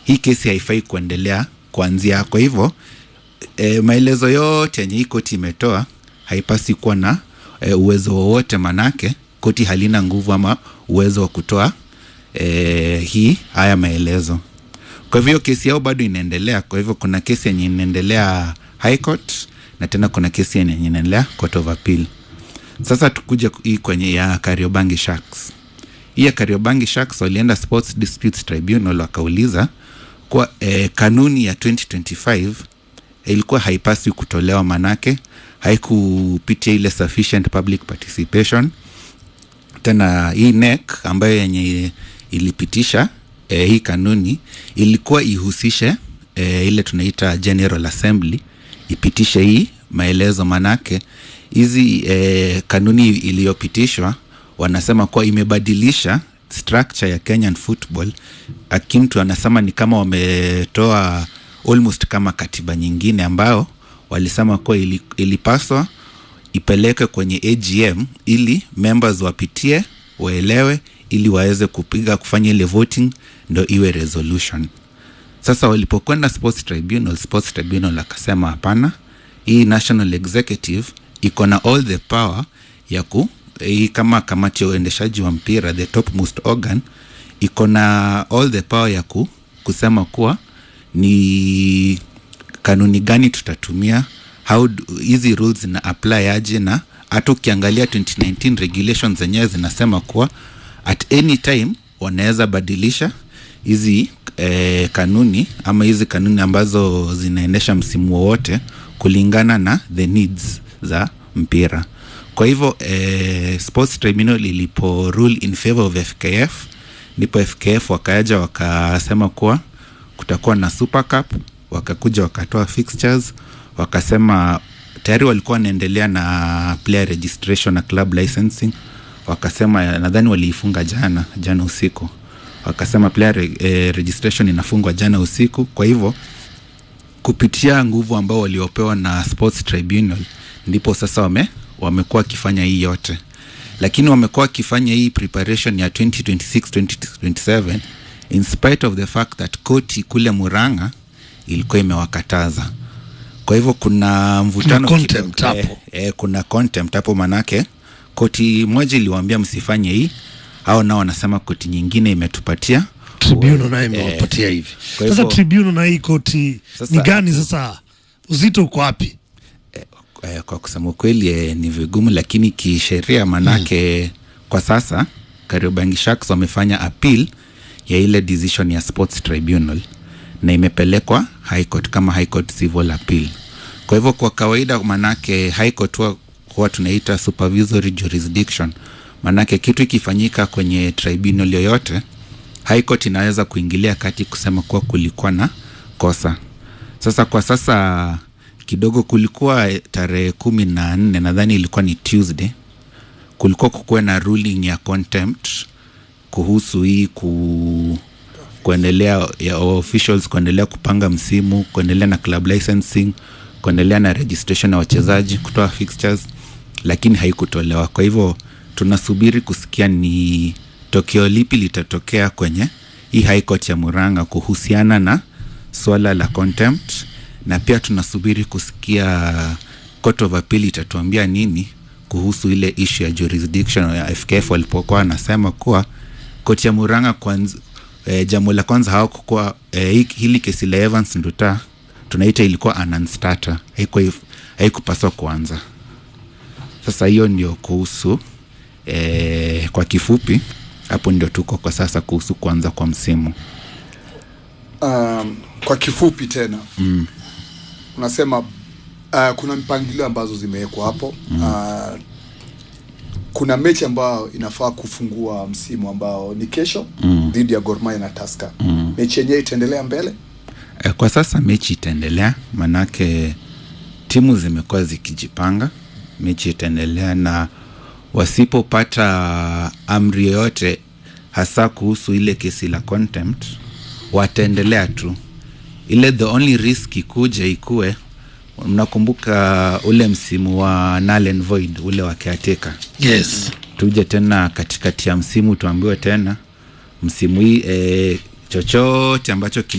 hii kesi haifai kuendelea kuanzia kwa hivyo e, maelezo yote yenye hii koti imetoa haipasi kuwa na e, uwezo wowote manake koti halina nguvu ama uwezo wa kutoa e, hii haya maelezo kwa hivyo kesi yao bado inaendelea kwa hivyo kuna kesi yenye inaendelea high court na tena kuna kesi yenye inaendelea court of appeal sasa tukuja hii kwenye ya kariobangi sharks hii ya kariobangi sharks walienda sports disputes tribunal wakauliza kuwa eh, kanuni ya 2025 ilikuwa haipaswi kutolewa manake haikupitia ile sufficient public participation tena hii NEC ambayo yenye ilipitisha eh, hii kanuni ilikuwa ihusishe eh, ile tunaita General Assembly ipitishe hii maelezo manake hizi eh, kanuni iliyopitishwa wanasema kuwa imebadilisha structure ya Kenyan football. Akimtu anasema ni kama wametoa almost kama katiba nyingine ambao walisema kuwa ili, ilipaswa ipelekwe kwenye AGM ili members wapitie waelewe ili waweze kupiga kufanya ile voting ndo iwe resolution. Sasa walipokwenda sports tribunal, sports tribunal akasema hapana, hii national executive iko na all the power ya ku hii kama kamati ya uendeshaji wa mpira the topmost organ iko na all the power ya ku, kusema kuwa ni kanuni gani tutatumia how do- hizi rules zina apply aje na hata ukiangalia 2019 regulations zenyewe zinasema kuwa at any time wanaweza badilisha hizi eh, kanuni ama hizi kanuni ambazo zinaendesha msimu wowote kulingana na the needs za mpira kwa hivyo eh, sports tribunal ilipo rule in favor of fkf ndipo fkf wakaja wakasema kuwa kutakuwa na super cup wakakuja wakatoa fixtures wakasema tayari walikuwa wanaendelea na player registration na club licensing wakasema nadhani waliifunga jana jana usiku wakasema player re, eh, registration inafungwa jana usiku kwa hivyo kupitia nguvu ambao waliopewa na sports tribunal ndipo sasa wame wamekuwa wakifanya hii yote lakini wamekuwa wakifanya hii preparation ya 2026 2027 in spite of the fact that koti kule muranga ilikuwa imewakataza kwa hivyo kuna mvutano Kuna contempt kidogo. hapo. eh, eh, kuna contempt hapo manake koti moja iliwaambia msifanye hii au nao wanasema koti nyingine imetupatia tribunal naye imewapatia hivi kwa sasa hivyo- tribunal na hii koti Sasa- ni gani sasa uzito uko wapi eh, kwa kusema ukweli eh, ni vigumu lakini kisheria manake mm. kwa sasa kariobangi sharks wamefanya appeal ya ile decision ya sports tribunal na imepelekwa high court kama high court civil appeal kwa hivyo kwa kawaida manake high court huwa huwa tunaita supervisory jurisdiction manake kitu ikifanyika kwenye tribunal yoyote high court inaweza kuingilia kati kusema kuwa kulikuwa na kosa sasa kwa sasa kidogo kulikuwa eh, tarehe kumi na nne nadhani ilikuwa ni tuesday kulikuwa kukuwe na ruling ya contempt kuhusu hii ku kuendelea ya officials kuendelea kupanga msimu kuendelea na club licensing kuendelea na registration ya wachezaji kutoa fixtures lakini haikutolewa kwa hivyo tunasubiri kusikia ni tokeo lipi litatokea kwenye hii high court ya muranga kuhusiana na swala la contempt na pia tunasubiri kusikia court of appeal itatuambia nini kuhusu ile issue ya jurisdiction ya fkf walipokuwa wanasema kuwa koti ya muranga kwanza e, jambo la kwanza hawakukuwa e, hili kesi la evans nduta tunaita ilikuwa ananstata haikupaswa kuanza sasa hiyo ndio kuhusu e, kwa kifupi hapo ndio tuko kwa sasa kuhusu kuanza kwa msimu um, kwa kifupi tena mm. unasema uh, kuna mpangilio ambazo zimewekwa hapo mm. uh, kuna mechi ambayo inafaa kufungua msimu ambao ni kesho mm. dhidi ya Gor Mahia na Tusker mm. mechi yenyewe itaendelea mbele e, kwa sasa mechi itaendelea manake timu zimekuwa zikijipanga mechi itaendelea na wasipopata amri yoyote hasa kuhusu ile kesi la contempt wataendelea tu ile the only risk ikuja ikue mnakumbuka ule msimu wa null and void ule wa caretaker yes tuje tena katikati ya msimu tuambiwe tena msimu hii e, chochote ambacho